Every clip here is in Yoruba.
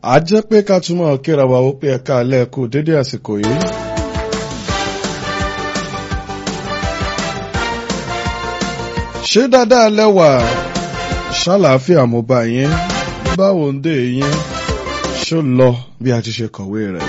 a jẹ́ pé ká túmọ̀ kíra wa ó pé ẹ̀ka alẹ́ kú dédé àsìkò yìí. ṣé dáadáa lẹ́wà ṣàlàáfíà mo bá yín báwo ń dé yín ṣó lọ bí a ti ṣe kọ̀wé rẹ̀.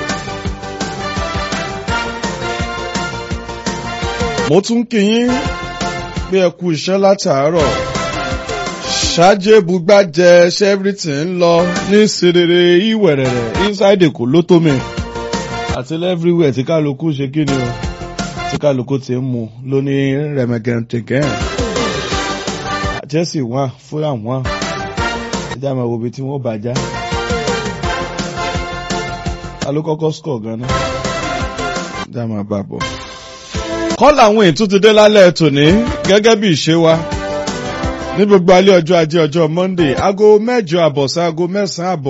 mo tún kí yín bí ẹ kú iṣẹ́ látàárọ̀ ṣáájú bugbájẹ ṣẹ́fìrìtì ń lọ ní serere ìwẹ̀rẹ̀rẹ̀ inside èkó ló tó mi àti everywhere tí kálukú ṣe kí ni o tí kálukú ti ń mu ló ní rẹmẹgẹntẹgẹn Chelsea wà Fulham wà ẹjẹ àmọ́ òbí tí wọ́n bàjá ta ló kọ́kọ́ score gan-an ẹjẹ àmọ́ bá bọ̀. kọ́lá àwọn ètò ti dé lálẹ́ tòní gẹ́gẹ́ bí ìṣe wa ní gbogbo alẹ́ ọjọ́ ajé ọjọ́ Monday aago mẹ́jọ àbọ̀ sí aago mẹ́sàn-án àbọ̀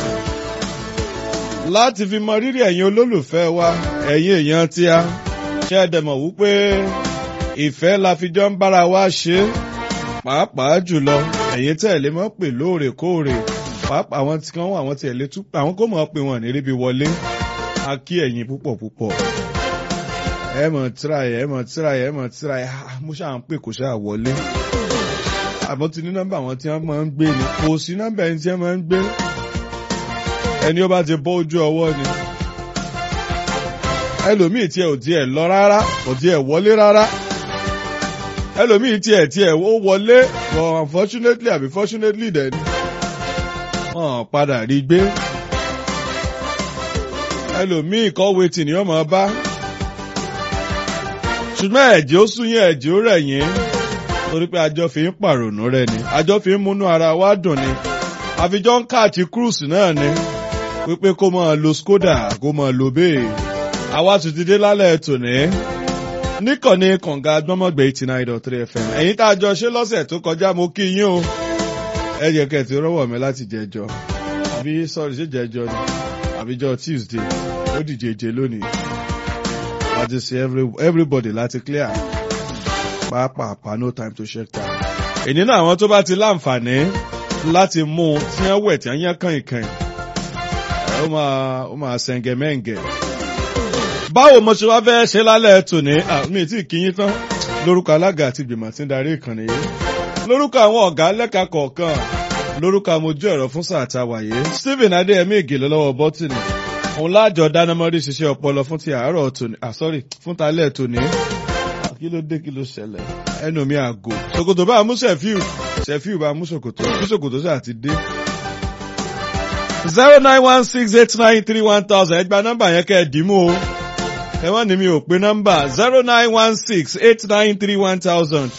láti fi mọ rírì ẹ̀yin olólùfẹ́ wa ẹ̀yin èèyàn tí a ṣe é dẹ̀mọ̀ wípé ìfẹ́ la fi jọ ń bára wa ṣe pàápàá jùlọ ẹ̀yin tẹ̀lé mọ́ pè lóòrèkóòrè pàápàá àwọn tí wọ́n àwọn tẹ̀lé tún àwọn kò mọ̀ pé wọ́n ní ríbi wọlé a kí ẹ̀yin púpọ̀ púpọ̀ ẹ mọ̀ tíráyẹ̀ ẹ mọ̀ tíráyẹ̀ ẹ mọ̀ tíráyẹ̀ mo ṣáà ń pè kò ṣáà wọlé àmọ́ ti ní nọ́mbà àwọn tí wọ́n máa ń gbé ni kò sí nọ́mbà ẹni tí wọ́n máa ń gbé ẹni ó bá ti bọ́ ojú ọwọ́ ni ẹlòmíì tiẹ̀ ò tiẹ̀ lọ rárá kò tiẹ̀ wọlé rárá ẹlòmíì tiẹ̀ tiẹ̀ ó wọlé but unfortunately àbí fortunately dẹ̀ ni wọ́n padà rí gbé ẹlòmíì kọ́wé tì ní ọmọ bá ṣùgbọ́n ẹ̀jẹ̀ ó sún yín ẹ̀jẹ̀ ó rẹ̀ yín torí pé àjọ fi ń pàrònú rẹ ni àjọ fi ń múnú ara wa dùn ni àfijọ́ ń káàtì cruise náà ni wípé kó máa lo skoda kó máa lo bẹ́ẹ̀ àwa tún ti dé lálẹ́ tòní níkànnì kànga gbọ́mọ̀gbẹ́ eighty nine dot three fm ẹ̀yin tá a jọ ṣe lọ́sẹ̀ tó kọjá mo kí yín o ẹ jẹ́ kẹ́ ẹ ti rọ́wọ́ mi láti jẹjọ àbí sọ́ọ̀rì ṣe jẹjọ ni àbíjọ tuesday ó dìjeje lónìí láti ṣe everybody láti clear pàápàá no time to check time. èyí náà àwọn tó bá ti láǹfààní láti mú un tí wọ́n wẹ̀ tí wọ́n yán kàn ìkàn ó máa ó máa ṣẹ̀ǹgẹ̀ mẹ́ǹgẹ̀. báwo mo ṣe wá fẹ́ ṣe lálẹ́ tòní mi tí kì í tán lórúkọ alága àti ìgbìmọ̀ tí ń darí ìkànnì yìí lórúkọ àwọn ọ̀gá lẹ́ka kọ̀ọ̀kan lórúkọ amójú ẹ̀rọ fún sáà tá a wà yìí Stephen Adéyẹmí Ìgèlè lọ́wọ́ bọ́tìnì òun láàjọ dánámọ́rí ṣiṣẹ́ ọpọlọ fún ti àárọ̀ tòní ah sorry fún talẹ́ tòní kí ló dé kí ló ṣẹlẹ̀ ẹnu mi àgò ṣòkòtò bá mú ṣẹ̀fíù ṣẹ̀fíù bá mú ṣòkòtò kí ṣòkòtò ṣáà ti dé. zero nine one six eight nine three one thousand ẹgbàá nọ́mbà yẹn kẹ́ ẹ dì í mú o ẹ wọ́n ní mi ò pé nọ́mbà zero nine one six eight nine three one thousand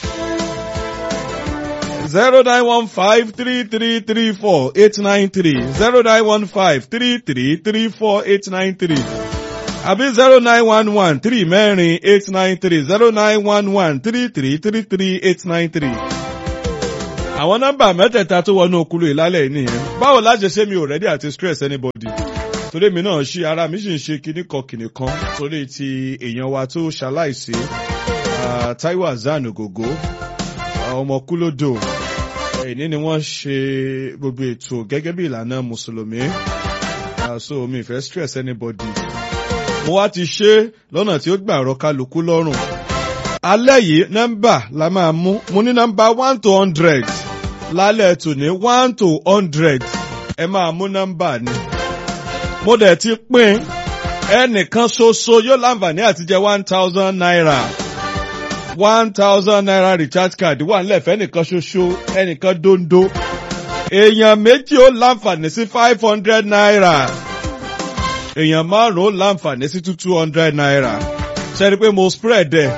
zero nine one five three three three four eight nine three zero nine one five three three three four eight nine three àbí zero nine one one three mẹ́rin eight nine three zero nine one one three three three three eight nine three. àwọn nọ́mbà mẹ́tẹ̀ẹ̀ta tó wọnú okulu ìlálẹ̀ nìyẹn báwo láṣẹ ṣé mi ò rẹ́dí àti stress anybody torí mi náà ṣí ara mi sì ń ṣe kinní kan kinní kan torí ti èèyàn wa tó ṣaláìsí Táíwò Hassan Ògògó ọmọ kúlódò èyí ni wọ́n ṣe gbogbo ètò gẹ́gẹ́ bí ìlànà mùsùlùmí so mi fẹ́ stress anybody mo wá ti ṣe lọ́nà tí ó gbà rọ kálukú lọ́rùn. alẹ́ yìí nọ́mbà la máa mú mo ní nọ́mbà one to hundred lálẹ́ tòní one to hundred ẹ máa mú nọ́mbà ni. mo dẹ̀ ti pín ẹnìkan ṣoṣo yóò láǹfààní àti jẹ one thousand naira one thousand naira recharge card wà nílẹ̀ fẹ́ nìkan ṣoṣo ẹnìkan dondo èèyàn méjì ó láǹfààní sí five hundred naira èèyàn márùn-ún láǹfààní sí two two hundred naira ṣe rí i pé mo spread ẹ̀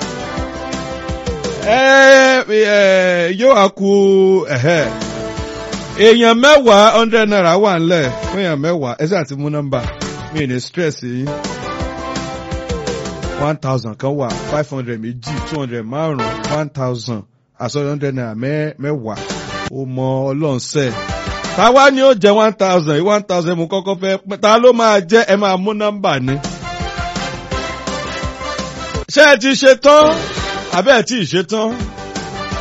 ẹ yóò á ku èèyàn mẹ́wàá hundred naira wà ńlẹ̀ fún èèyàn mẹ́wàá ẹ ṣáà ti mú nọ́mbà mi ní stress yìí one thousand kan wà five hundred méjì two hundred márùn-ún one thousand àsọyọ hundred naira mẹ́wàá ó mọ ọlọ́run sẹ́ẹ̀ táwa ni ó jẹ one thousand one thousand mo kọ́kọ́ fẹ́ ta ló máa jẹ́ ẹ máa mú nọ́mbà ni. ṣé ẹ ti ṣe tán àbẹ́ ẹ ti ṣe tán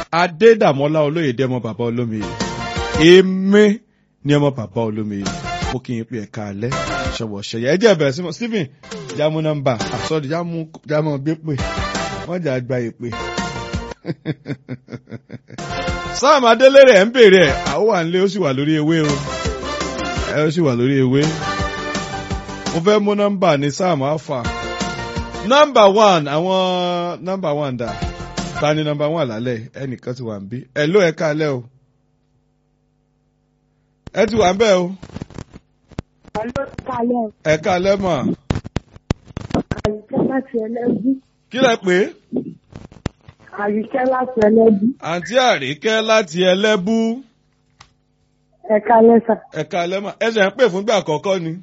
adédàmọ́lá olóyèdè ọmọ bàbá olómiyè èmi ni ọmọ bàbá olómiyè mo kì í pe ẹ̀ka alẹ́ ṣọwọ́ ṣẹyẹ ẹ jẹ́ bẹ̀rẹ̀ sí mọ́ Stephen jámú nọ́mbà àsọdí jámú jámú gbé pè wọ́n jà gba ìpè. Sam Adélèrè ẹ̀ ń bèrè ẹ̀ àwọn wà nílé ó sì wà lórí ewé o ẹ ó sì wà lórí ewé mo fẹ́ mú nọ́mbà ní Sam Alfa nọ́mbà one àwọn nọ́mbà one dà ta ni nọ́mbà one lálẹ́ ẹnìkan ti wà ń bí ẹ ló ẹ káalẹ́ o ẹ ti wà ń bẹ̀ o Àlọ́ kalẹ̀ ẹ káalẹ́ mọ̀ àyíkẹ́ láti ẹlẹ́bí. kí lẹ pé Àyíkẹ́ láti ẹlẹ́bí. àǹtí àríkẹ́ láti ẹlẹ́bú Ẹ kalẹ̀ sà. ẹ káalẹ́ mọ̀ ẹ ṣe ń pè fúngbà àkọ́kọ́ ni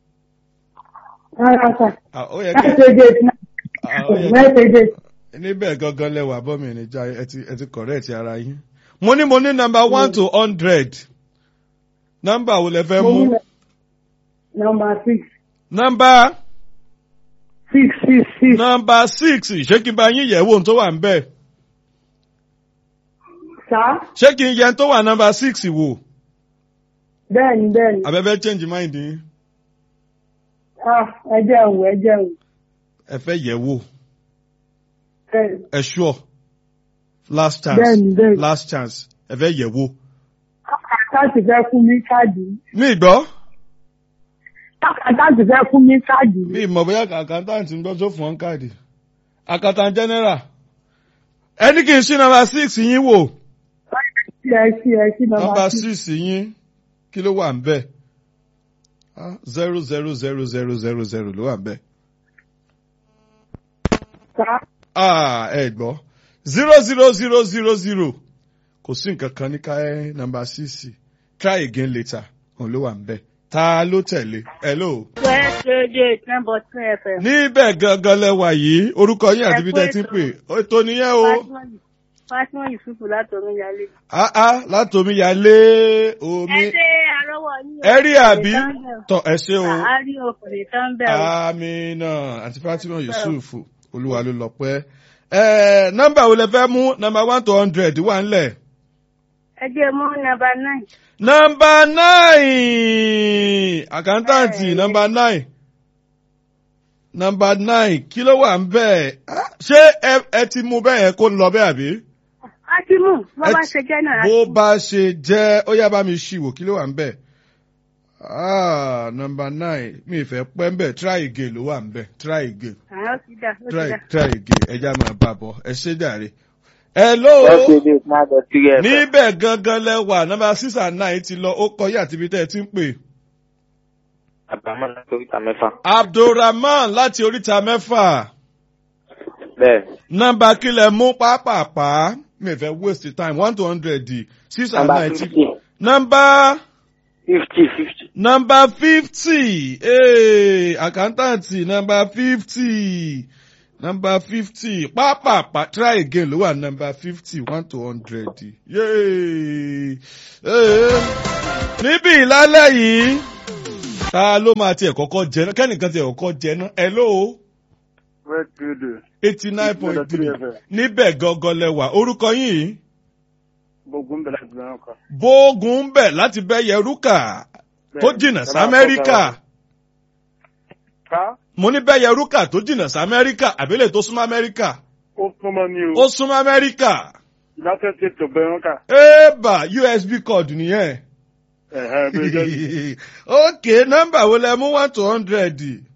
Rárá sà. Ah, ó yẹ kẹ́ Mẹ́sẹ̀gẹ̀t náà. ah, ó yẹ kẹ́ Mẹ́sẹ̀gẹ̀t. níbẹ̀ gangan lẹ́wà bọ́mì níjà ẹ ti ẹ ti correct ara yín. mo ní mo ní nọ́mbà one to hundred nọ́mbà wo lẹ fẹ́ Mo mú ní nọmba six. nọ́mbà Six six six. nọ́mbà six ṣé kí n bá yín yẹ̀ wò ohun tó wà ń bẹ̀ Sà. ṣé kí n yẹ ohun tó wà nọ́mbà six wò Bẹ́ẹ̀ni bẹ́ẹ̀ni. abẹ́fẹ́ change mind yín Ah ẹ jẹun ẹ jẹun. ẹ fẹ́ yẹ̀ wò Bẹ́ẹ̀ni. ẹ sure last chance Bẹ́ẹ̀ni bẹ́ẹ̀ni. last chance ẹ fẹ́ yẹ̀ wò. Àkáǹtì fẹ́ fún mi káàdì. mi gbọ́ Àkáǹtì fẹ́ fún mi káàdì. mi mọ̀ bóyá accountant ń gbọ́ tó fún ọ́n káàdì accountant general ẹni kì í ṣí nọ́mbà six yín wò. Ẹ sí ẹ sí nọmba nọ́mbà six. six yín kí ló wà ń bẹ̀ zero zero zero zero zero zero ló wà ń bẹ̀. Sà. Ah, ẹ gbọ́ zero zero zero zero zero kò sí nǹkan kan ní káyé nọ́mbà six try again later òun ló wà ń bẹ̀ ta ló tẹ̀lé hello. Mẹ́sẹ̀gẹ̀t nọmba two FM. níbẹ̀ gangan lẹ́wà yìí orúkọ yín àti ibi tẹ́ ti ń pè ètò nìyẹn o. Fátímọ̀ Yusufu látọ̀run yálé. ah ah látòmí yálé omi Ẹ ṣe àrọ́wọ́ yín. ẹ rí àbí tọ ẹ ṣe o. A rí òkùnrin tán bẹ̀ o. amina àti fatima yusuf olúwa ló lọ pẹ́. ẹ nọ́mbà wo lẹ fẹ́ mú nọ́mbà one to hundred wà ńlẹ̀. Ẹ jẹ́ mú nọmba nine. nọ́mbà nine àkántàǹtì Ẹ. nọ́mbà nine nọ́mbà nine kí ló wà ń bẹ̀ Ah, ṣé ẹ- ẹ ti mú bẹ́ẹ̀ yẹn kó lọ bẹ́ẹ̀ àbí. A ti mú bó Ẹ bá ti- ṣe jẹ́ náà. bó bá ṣe jẹ́ ó yá bá mi ṣíwò kí ló wà ń bẹ̀. ah nọ́mbà nine mi ì fẹ́ pẹ́ ń bẹ̀ try again ló wà ń bẹ̀ try again Àwọn ó ti dà ó ti try dà. try again ẹja máa bá bọ̀ ẹ ṣé jàre. hello Mẹ́sẹ̀gẹ̀t náà lọ sí ẹ̀fẹ̀. níbẹ̀ gangan lẹ́wà nọ́mbà six and nine ti lọ ó kọ yá àti ibi tẹ́ ẹ ti ń pè. Àbámọ́ náà tó ìta mẹ́fà. abdulrahman láti oríta mẹ́fà Bẹ́ẹ̀ nọ́mbà kílẹ̀ mú pápápá mi ì fẹ́ waste time one to hundred six and nọmba nine ti. fifty nọ́mbà. fifty fifty. Number fifty, hey, àkántáǹtì number fifty, number fifty, pápápá try again ló wà number fifty one to hundred. Yay! Hey. Níbi ìlálẹ́ yìí, ta ló máa tiẹ̀ kọ́kọ́ jẹ náà? Kẹ́nìkan tiẹ̀ kọ́kọ́ jẹ náà? Hello, Red Building, eighty nine point three. FM. Níbẹ̀ gangan lẹ́wà. Orúkọ yìí, Gbogbo ń bẹ̀rẹ̀ àti bẹ̀rẹ̀ kan. Bógun ń bẹ̀ láti bẹ́ Yẹrúkà tó jìnnà sí Amẹ́ríkà. Ká mo ní bẹ́ẹ̀ yẹrúkà tó jìnnà sí amẹ́ríkà àbílẹ̀ tó súnmọ́ amẹ́ríkà ó súnmọ́ ní ó o. súnmọ́ amẹ́ríkà United States of America. éèbà usb code nìyẹn. Ẹ̀hẹ́ bí ó jẹ́ ok nọ́mbà wo lẹ mú one to hundred